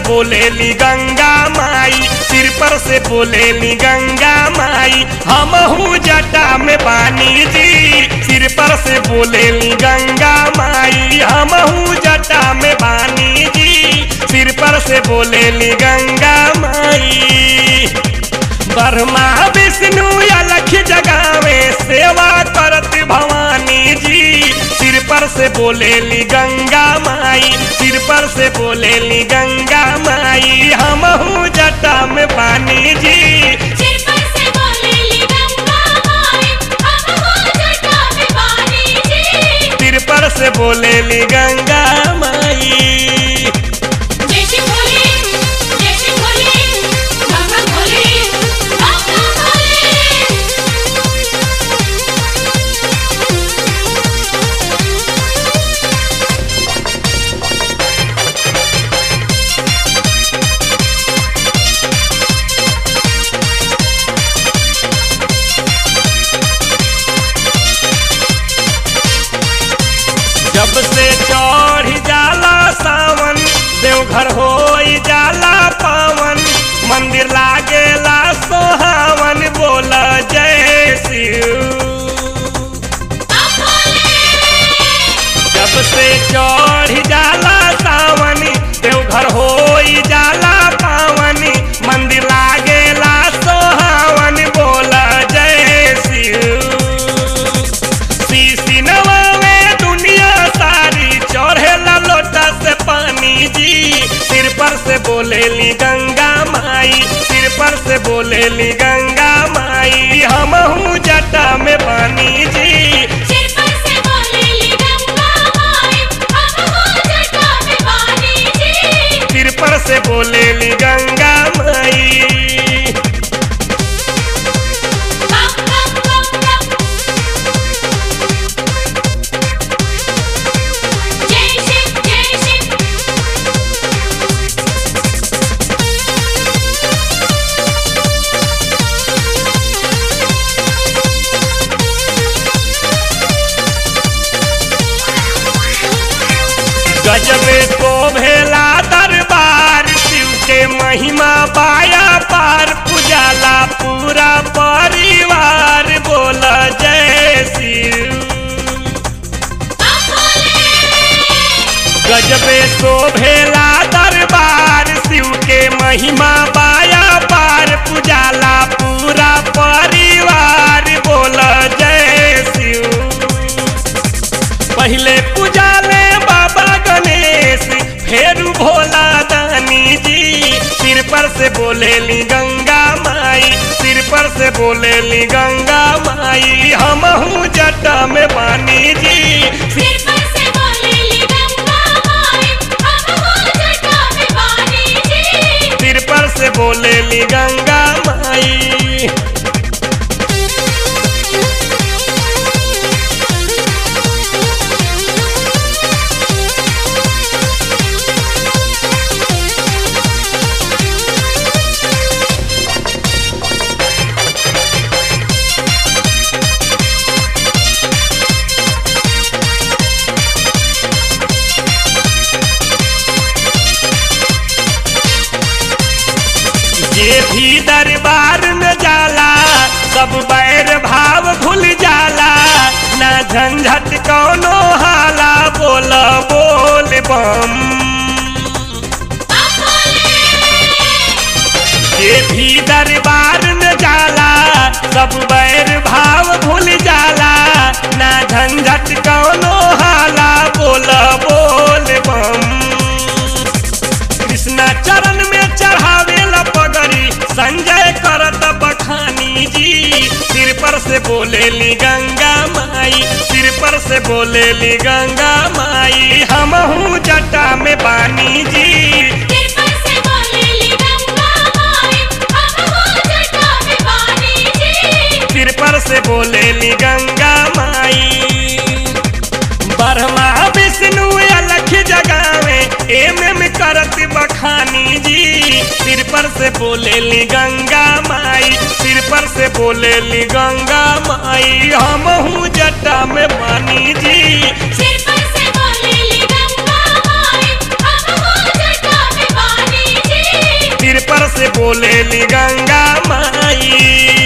बोलेली गंगा माई सिर पर से बोलेली गंगा माई हमहू जटा में पानी जी सिर पर से बोलेली गंगा माई हमहू जटा में पानी जी सिर पर से बोलेली गंगा माई ब्रह्मा विष्णु अलख जगावे सेवा करत भवानी जी सिर पर से बोलेली गंगा माई सिर पर से बोलेली गंगा माई हमहू जटा में पानी जी सिर पर से बोलेली गंगा माई हम हो जटा में पानी जी सिर पर से बोलेली गंगा माई जय श्री भोले जय श्री भोले गंगा भोले गंगा भोले जब से चढ़ जाला सावन देवघर हो जाला पावन मंदिर लागेला सोहावन बोल जय शिव जब से चढ़ जाला सावन देवघर हो जाला पावन मंदिर लागेला सोहावन बोल जय शिव शीशी नवावे दुनिया सारी चढ़ेला लोटा से पानी जी सिर पर से बोलेली गंगा माई सिर पर से बोलेली गंगा माई हमहू जटा में पानी जी सिर पर से बोलेली गंगा माई हम हो जटा में पानी जी सिर पर से बोलेली गंगा माई बम बम बम बम जय शिव जय शिव गजबे को भेला दरबार शिव के महिमा पाया पार पुजाला पूरा परिवार बोल जय शिव गजबे शोभेला दरबार शिव के महिमा पाया पार पुजाला पूरा परिवार बोल जय शिव पहले पूजाले बाबा गणेश फिर भोला दानी जी सिर पर से बोलेली गंगा माई सिर पर से बोलेली गंगा माई हमहू जटा में पानी जी सिर पर से बोलेली गंगा माई हम हो जटा में पानी जी सिर पर से बोलेली गंगा माई जे भी दरबार में जाला सब बैर भाव भूल जाला ना झंझट कौनो हाला बोल बोल बम जे भी दरबार में जाला सब बैर भाव भूल जाला ना झंझट कौनो हाला बोल बोल बम कृष्णा चरण में चढ़ावेला पगड़ी संजय करत बखानी जी सिर पर से बोलेली गंगा माई सिर पर से बोलेली गंगा माई हमहू जटा में पानी जी सिर पर से बोलेली गंगा माई हम हो जटा में पानी जी सिर पर से बोलेली गंगा माई ब्रह्मा विष्णु अलख जगावे एम एम करत बखानी जी सिर पर से बोलेली गंगा माई सिर पर से बोलेली गंगा माई हमहू जटा में पानी जी सिर पर से बोलेली गंगा माई हम हो जटा में पानी बोलेली गंगा माई